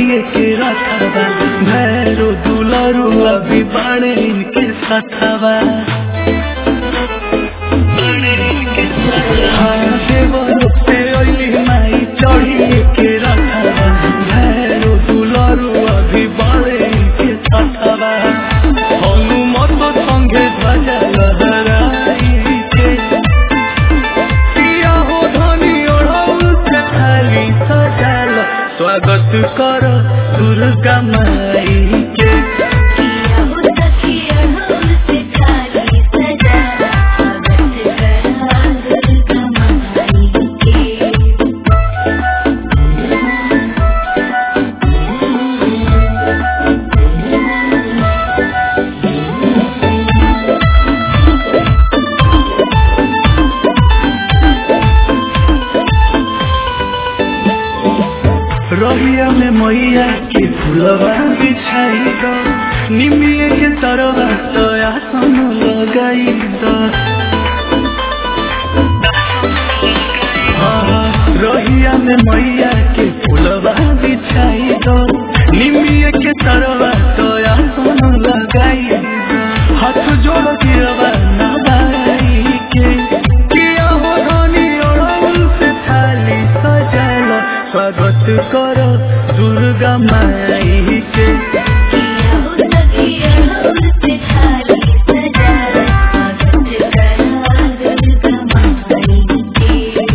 चढ़िए के रखवा भैरो दुलरू अभी बाणे इनके सथवा हाँ देवरो से ओइली माई चढ़िए के रखवा भैरो दुलरू अभी बाणे इनके सथवा हनुमत संगे ध्वजा लहराइते पिया हो धनी ओढ़ौल से थाली सजाल स्वागत कर दुर्गा माई के किया हो सखिया ढोल से थाली सजा स्वागत करा दुर्गा माई के रहिया में मैया के फुलवा बिछाई दो निमिये के तरवा तो आसन लगाई दो हाँ, रहिया में मैया के फुलवा बिछाई दो निमिये के तरवा तो आसन लगाई दो हाथ जोड़ दियवा नवाई के किया हो धनी ओढ़ौल से थाली सजालो स्वागत करो दुर्गा माई के किया हो सखिया ढोल से थाली सजा स्वागत करा दुर्गा माई के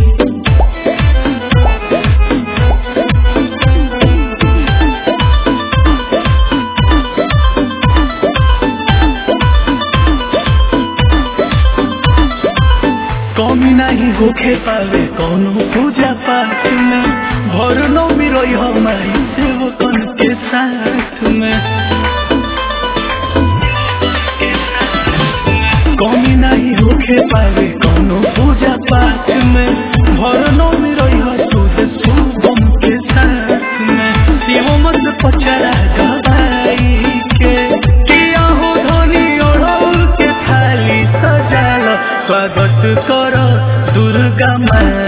कमी नहीं होखे पावे कौनो पूजा पाठ में भर नौमी रही हमारी सेवकन के साथ में कमी नहीं होखे पावे कौनो पूजा पाठ में भर नौमी रही हो तुझे शुभम के साथ में शिव मत पचरा गवाई के किया हो धनी ओढ़ौल के थाली सजाल स्वागत कर दुर्गा माई